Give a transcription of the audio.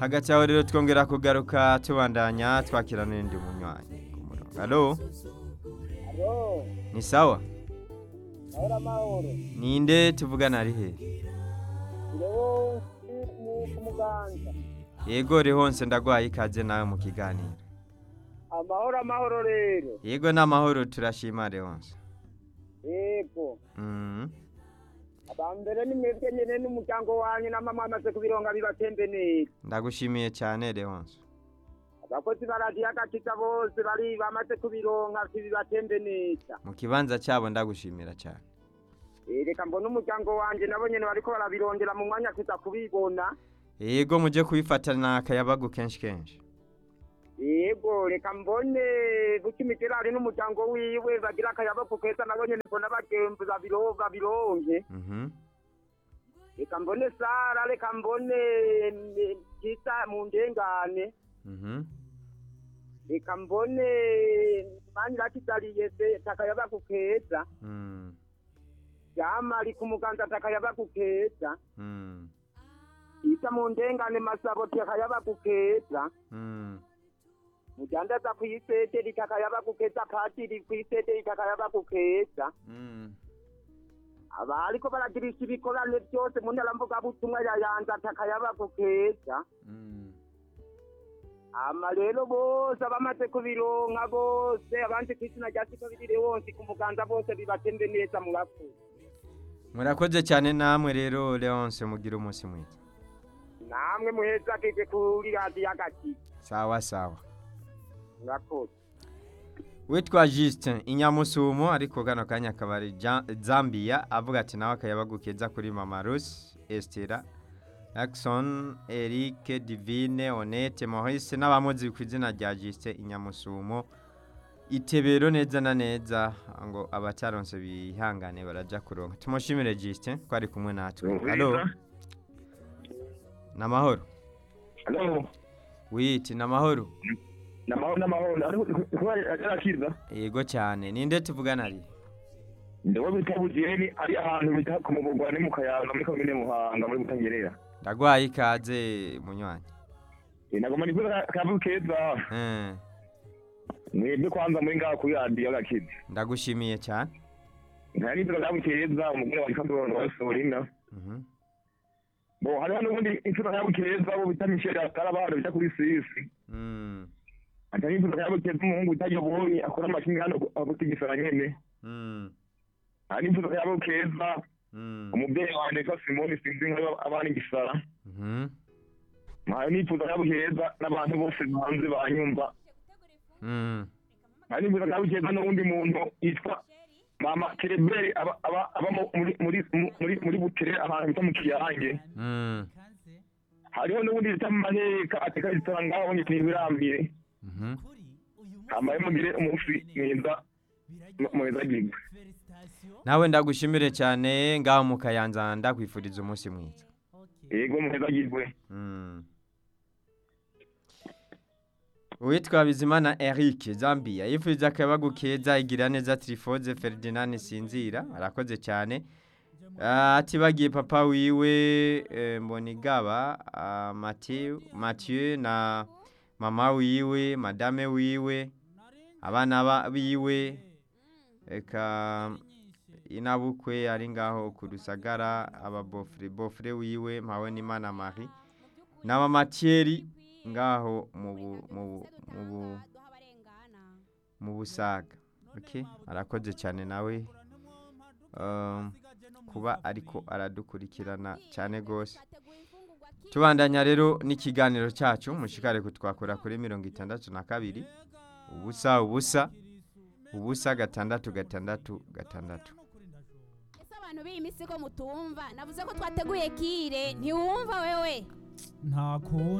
hagati aho rero twongera kugaruka tubandanya twakira n'indi munywanyi ku murongo alo Alo, ni sawa ahora mahoro. ninde tuvugana ari he Ndewo ni kumuganda. yego rihonse ndagwaye ikaze nawe mu kiganiro Amahoro amahoro rero. yego n'amahoro turashima rihonse Yego. Mhm. Abambere ni mwebwe nyene n'umuryango wanyu na mama amaze kubironga bibatembe neza. ndagushimiye cyane rihonse Abakozi ba radiyo agakiza bose bari bamaze kubironka bibatembe neza. mu kibanza cyabo ndagushimira cyane Eh, Reka mbona umuryango wanje nabo nyene bariko barabirondera mu mwanya kuza kubibona. yego mujye kubifatana akayabagu kenshi kenshi Yego reka mbone bukimigerari n'umuryango wiwe bagira akayabako keza nabo nyene mbona bagembu babiro babironke. Mhm. reka mbone sara reka mbone eh, kita mu ndengane Mhm. reka mbone mani rakitaliye se takayaba kukeza Mm. yamari ku muganza takayaba kukeza Mm. ita mu ndengane masabo takayaba kukeza Mm. mujandaza kwiseteri takayaba kukeza patiri kwiseteri takayaba kukeza Mm. aba ariko baragirisha ibikorane byose mu ntara mvugabutumwa ya yanza takayaba kukeza Mm. ama rero bose abamaze kubironka bose abandi ku izina rya siko birire wose ku muganza bose bibatembe neza murakoze murakoze cyane namwe rero leonce mugira umunsi mwiza namwe muheza kije kuri radiyo agati sawa sawa murakoze witwa Justin inyamusumo ariko kano kanya akaba ari Ja- zambia avuga ati nawe akayabagu keza kuri mama rusi estera Jackson Eric Divine Honete Maurice n'abamuzi ku izina rya Justin inyamusumo itebero neza na neza ngo abataronse bihangane baraja kuronka tumushimire Justin ko ari kumwe natwe halo namahoro Halo, witi namahoro namahoro namahoro ariko kuba yarakiza yego cyane ninde tuvugana ari ndewe bita bugeni ari ahantu bita ku mubugwa ni mu kayaga muri komine muhanga muri butangerera ndagwaye ikaze munywanyi nagoma ni kuza kavu keza Eh, mwebwe kwanza muri ngaho kuri radiyo agakiza ndagushimiye cyane nta n'inzira kavu keza umugore wa ikamboro wa sorina Mhm. bo hariho n'ubundi inzira kavu keza bo bita misheli atari abana bita kuri sisi Mm, ata n'inzira kavu keza umuhungu bita yoboyi akora amashinga hano agutigisana nyene mm, nta n'inzira kavu keza mm, umubyeyi wanjye witwa simoni sinzi nk'abana igisara mhm, ntayo nifuza kabo keza n'abantu bose hanze banyumva mm. ntayo nifuza kabo keza n'uwundi muntu yitwa mama kereberi aba aba aba mu- muri muri muri muri butere ahantu bita mu kiyange Mm, hariho n'uwundi bita mu maheka ateka resitora ngaho nyitwa ibirambiye mhm. hamaye mugire umunsi mwiza muheza gigwe nawe ndagushimire cyane ngaho mu kayanza ndakwifuriza umunsi mwiza yego muheza gigwe Mm. uwitwa bizimana eric zambia yifuriza akayabagu keza igira neza tirifoze ferdinand sinzira arakoze cyane Ah, atibagiye papa wiwe eh, mbonigaba ah, Mathieu Mathieu na mama wiwe madame wiwe abana ba- biwe eka inabukwe ari ngaho ku rusagara aba bofre bofre wiwe mpawe n'imana marie n'aba matieri ngaho mu bu- mu bu- mu bu- mu busaga okay arakoze cyane nawe um, kuba ariko aradukurikirana cyane rwose tubandanya rero n'ikiganiro cyacu mushikare kutwakura kuri mirongo itandatu na kabiri ubusa ubusa ubusa gatandatu gatandatu gatandatu ese abantu b'iyi minsi ko mutumva navuze ko twateguye kire ntiwumva wewe nta kundi